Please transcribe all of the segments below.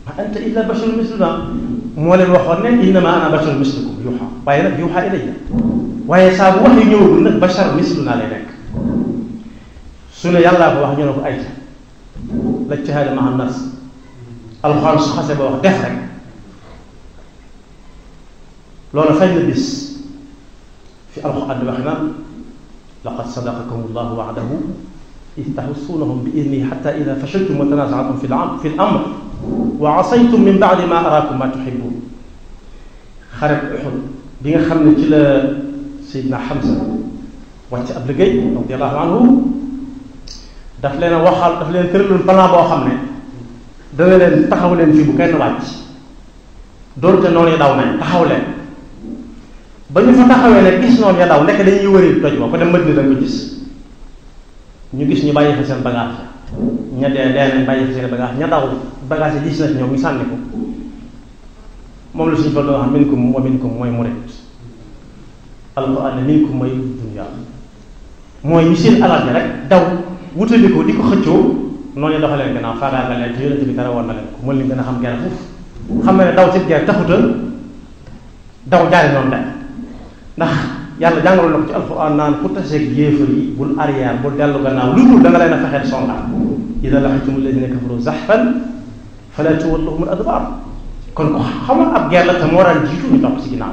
ma anta illa basharun misluna moo leen waxoon ne innama ana basharun mislukum yuuxa waaye nag yuuxa ilayya waaye saa bu wax yu ñëwagul nag bashar misluna lay nekk su ne yàllaa ko wax ñu ne ko ayta la ijtihaada ma'a nas alxuraan su xase ba wax def rek loolu fañ na bis fi alxuraan di wax naan laqad sadaqakum allahu wa'dahu id tahussuunahum bi idnihi xatta ida fashiltum wa tanaazatum fi fi l-amr wa asaytum min ba'di ma araakum ma tuhibbuun xare Uhud bi nga xam ne ci la Seydina Hamza wàcc ab liggéey radiyallahu anhu daf leen a waxal daf leen tëraloon plan boo xam ne dana leen taxaw leen fii bu kenn wàcc doonte noonu ya daw nañ taxaw leen ba ñu fa taxawee ne gis noonu ya daw nekk dañuy wëri toj ba ko dem Madina da nga ko gis ñu gis ñu bàyyi fa seen bagage ña dee dee nañ bàyyi fa seen bagage ña daw bagage yi gis na ci ñoom ñu sànni ko moom la suñu fa doon wax minkum wa minkum mooy murid alquran ne minkum mooy dunya mooy ñu seen alal ji rek daw wutali ko di ko xëccoo noonu ñu doxalee gannaaw faagaagal leen te yonente bi dara woon na leen ko mën leen gën a xam gerte foofu xam na ne daw ci gerte taxuta daw jaari noonu de ndax yàlla jàngaloon na ko ci alquran naan ku taseeg yéefar yi bul arrière bul dellu gannaaw lu dul da nga leen a fexeel songa ida laqitum alladina kafaru zaxfan fala tuwalluhum al adbar kon ko xamoon ab guerre la te moo daan jiitu ñu topp ci ginnaaw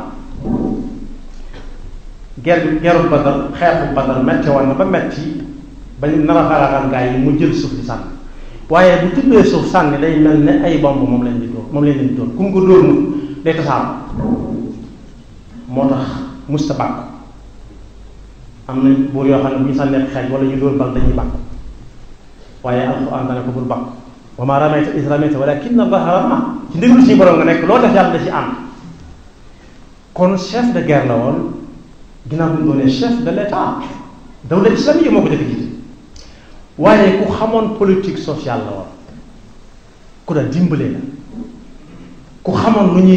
guerre bi guerru Badar xeexu Badar metti woon na ba metti ba ñu nar a faagaagal gaa yi mu jël suuf di sànni waaye bu tuddee suuf sànni day mel ne ay bomb moom lañ di dóor moom lañ leen di dóor ku mu ko dóor mu day tasaaroo moo tax musta bàkk am na buur yoo xam ne bu ñu sànnee xeej wala ñu dóor bal dañuy bàkk waaye alxuraan dana ko bul bàkk wa maa ramayta iz ramayta walaakinna Allaaha ramaa ci ndigalu suñu borom nga nekk loo def yàlla da ci ànd kon chef de guerre la woon ginnaaw bu ñu doonee chef de l'état dawla islamique moo ko jëkk jiite waaye ku xamoon politique sociale la woon ku daan dimbalee la ku xamoon lu ñuy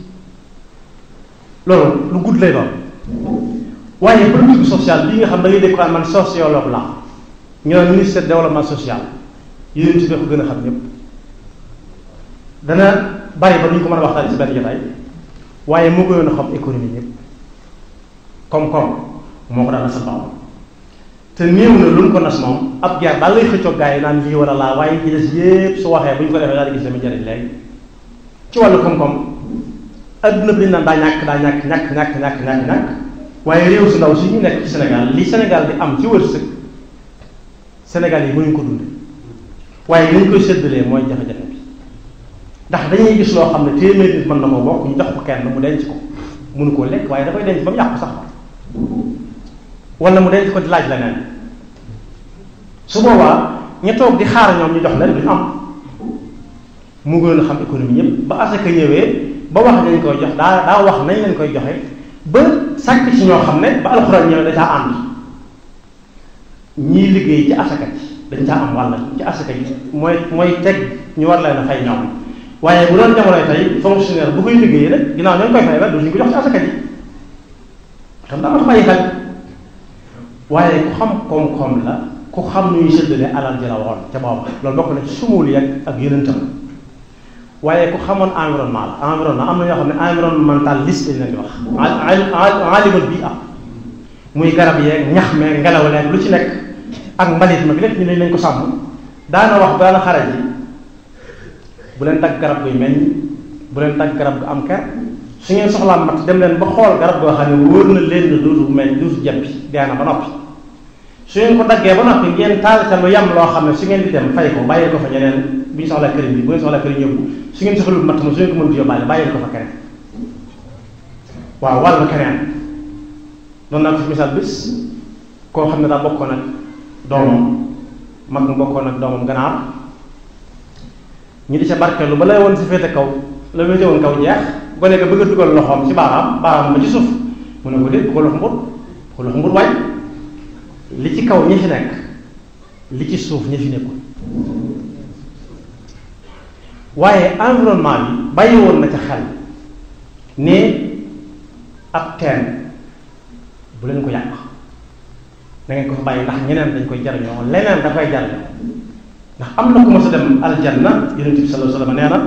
loolu lu gudd lay doon waaye politique sociale bii nga xam da ngay dégg man sociologue la ñu naan ministère de développement social yéen ci ko gën a xam ñëpp dana bari ba duñ ko mën a waxtaan ci benn jotaay waaye moo gënoon a xam économie ñëpp koom-koom moo ko daan nasal baaxam te néew na lu ñu ko nas moom ab jaar daal lay xëccoog gars yi naan lii wala laa waaye ci des yépp su waxee bu ñu ko defee daal di gis dama njëriñ léegi ci wàllu koom-koom adduna bi naan daa ñàkk daa ñàkk ñàkk ñàkk ñàkk ñàkk ñàkk waaye réew su ndaw si ñu nekk ci Sénégal li Sénégal di am ci wërsëg Sénégal yi mënuñ ko dunde waaye li ñu koy séddalee mooy jafe-jafe bi ndax dañuy gis loo xam ne téeméer nit mën na ko bokk ñu jox ko kenn mu denc ko mënu koo lekk waaye da koy denc ba mu yàqu sax wala mu denc ko di laaj leneen su boobaa ña toog di xaar ñoom ñu jox leen duñu am mu gën a xam économie ñëpp ba asaka ñëwee ba wax nañ koy jox daa daa wax nañ leen koy joxe ba sàkk ci ñoo xam ne ba alxuraan ñëwee da caa ànd ñii liggéey ci asaka ji dañ caa am wàll ci asaka ji mooy mooy teg ñu war leen a fay ñoom waaye bu doon jamonoy tey fonctionnaire bu koy liggéeyee rek ginnaaw ñoo koy fay rek duñu ko jox ci asaka ji tam daa ma bàyyi xel waaye ku xam koom-koom la ku xam nu ñuy séddale alal ji la woon ca booba loolu bokk na ci sumul yak ak yonentam waaye ku xamoon environnement la environnement am na ñoo xam ne environnementaliste lañ leen di wax alimul bi am muy garab yeeg ñax meeg ngelaw leeg lu ci nekk ak mbalit ma lépp ñu ne nañ ko sàmm daana wax daana xare ji bu leen dagg garab guy meññ bu leen dagg garab gu am ker su ngeen soxlaa mat dem leen ba xool garab goo xam ne wóor na leen ne dootu meññ dootu jeppi dee na ba noppi su ngeen ko daggee ba noppi ngeen taal ca lu yam loo xam ne su ngeen di dem fay ko bàyyil ko fa ñeneen bu ñu soxlaa këriñ bi bu ngeen soxlaa këriñ yóbbu su ngeen soxlul matt ma su ngeen ko mënut yóbbaale bàyyil ko fa keneen waaw wàllu keneen doon naa ko fi misaal bis koo xam ne daa bokkoon ak doomam mag mu bokkoon ak doomam ganaar ñu di ca barkeelu ba lay woon si féete kaw la féete woon kaw jeex gone ga bëgg a dugal loxoom ci baaraam baaraam ba ci suuf mu ne ko déet bu ko lox mbut bu ko lox mbut waay li ci kaw ñi fi nekk li ci suuf ñi fi nekkul waaye environnement bi bàyyi woon na ca xel ne ab teen bu leen ko yàq da ngeen ko fa bàyyi ndax ñeneen dañ koy jariñoo leneen da koy jariñoo ndax am na ku ma sa dem aljanna yonent bi sallallahu alayhi wa sallam nee na